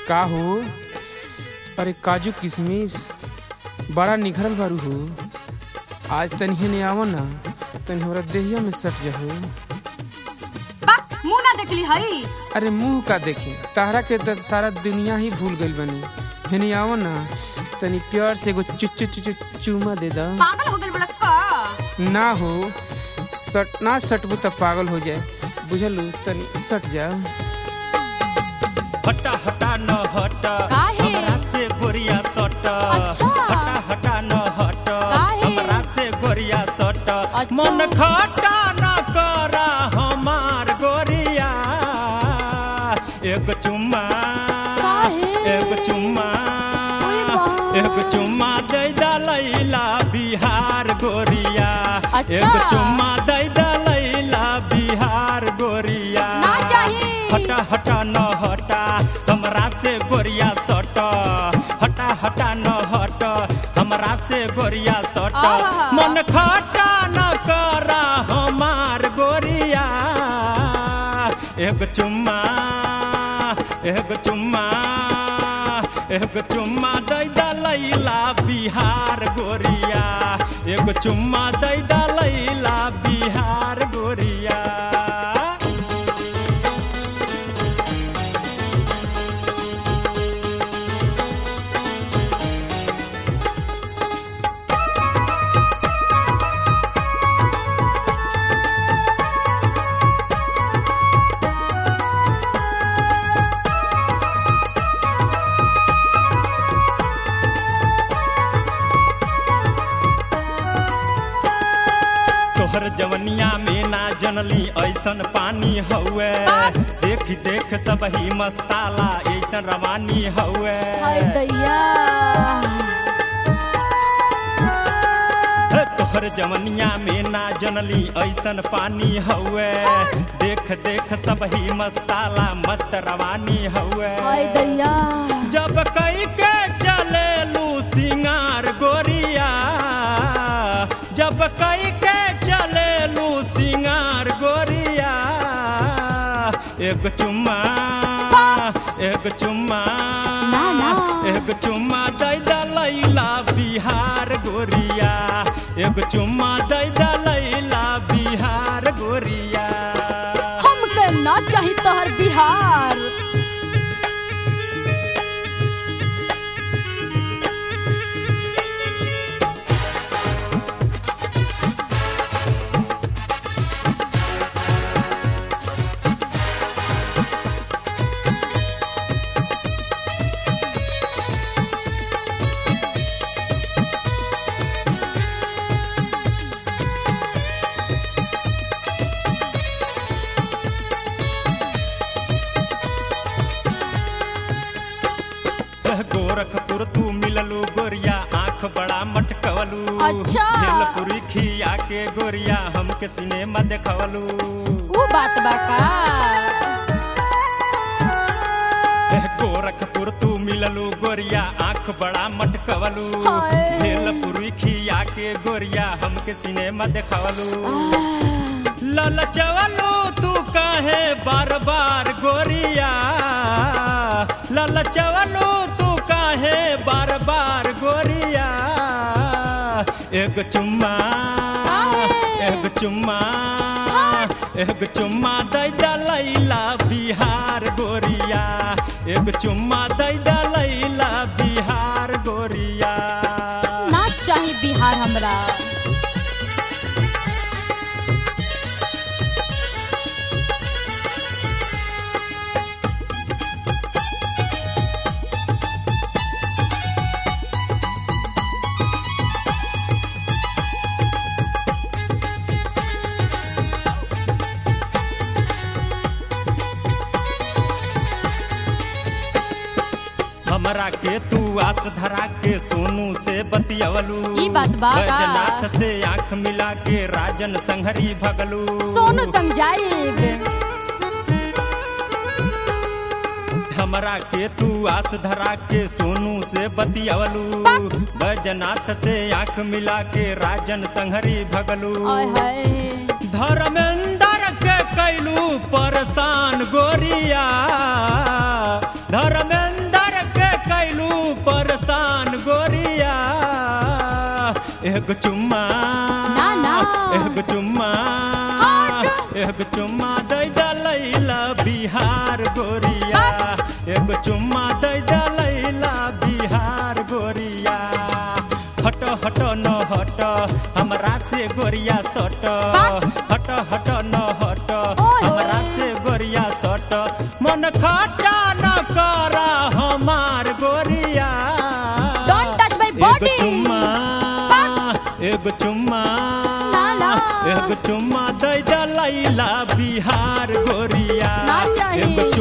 का हो अरे काजू किशमिश बड़ा निखरल बारू हो आज तनी ने आव ना तनी हमरा देहिया में सट जाहो बक मुंह ना देखली हई अरे मुंह का देखे तारा के त सारा दुनिया ही भूल गइल बनी हेने आव ना तनी प्यार से एगो चु चु चु चु- चूमा दे दा पागल हो गइल बड़ा का ना हो सट ना सटबू त पागल हो जाए बुझलू तनी सट जा हटा हटा न हटा काहे? हमरा से गोरिया सटा अच्छा। हटा हटा न हटा काहे? हमरा से गोरिया सटा अच्छा। मन खटा न करा हमार गोरिया एक चुम्मा काहे? एक चुम्मा ओए बा। एक चुम्मा दे दा लैला बिहार गोरिया अच्छा। एक चुम्मा दे दा लैला बिहार गोरिया ना चाही हटा हटा न हटा हमरा से गोरिया सट हटा हटा न हट हमरा से गोरिया सट आहा। मन खटा न करा हमार गोरिया एक चुम्मा एक चुम्मा एक चुम्मा दै दा लैला बिहार गोरिया एक चुम्मा दै दा लैला बिहार गोरिया तोहर जवनिया में ना जनली ऐसन पानी हउए देख देख सब ही मस्ताला ऐसन रवानी हउए हाय दैया हे, तोहर जवनिया में ना जनली ऐसन पानी हउए देख देख सब ही मस्ताला मस्त रवानी हउए हाय दैया जब कई के चले लू सिंगार गोरिया जब कई के चले लू सिंगार गोरिया एक चुम्मा एक चुम्मा ना, ना। एक चुम्मा दे दा लैला बिहार गोरिया एक चुम्मा दे दा लैला बिहार गोरिया हमके ना चाही तोहर बिहार वह गोरखपुर तू मिललू गोरिया आंख बड़ा मटकवलू अच्छा। भेलपुरी खिया के गोरिया हमके सिनेमा देखवलू ऊ बात बा का वह गोरखपुर तू मिललू गोरिया आंख बड़ा मटकवलू हाय। भेलपुरी खिया के गोरिया हमके सिनेमा देखवलू ललचवलू तू काहे बार बार गोरिया ललचवलू तू काहे बार बार गोरिया एक चुम्मा काहे? एक चुम्मा एक चुम्मा दै दा लैला बिहार गोरिया एक चुम्मा दै दा लैला बिहार गोरिया ना चाही बिहार हमरा हमरा के तू आस धरा के सोनू से बतियवलू ई बात बा का? बैजनाथ से आंख मिला के राजन संहरी भगलू सोनू संग जाइब हमरा के तू आस धरा के सोनू से बतियवलू बैजनाथ से आंख मिला के राजन संहरी भगलू आय हाय धर्मेंद्र के कैलू परेशान गोरिया धर्मेंद्र चुम्मा ना, ना। एगो चुम्मा हट। एगो चुम्मा दे दलैला बिहार गोरिया एगो चुम्मा दे दलैला बिहार गोरिया हट हट न हट हमरा से गोरिया सट हट हट न हट ओए, हमरा ओए। से गोरिया सट मन खटा न करा हमार गोरिया Don't touch my एगो body. चुम्मा एगो चुम्मा ना, ना। एगो चुम्मा दे दलैला बिहार गोरिया ना चाही। एगो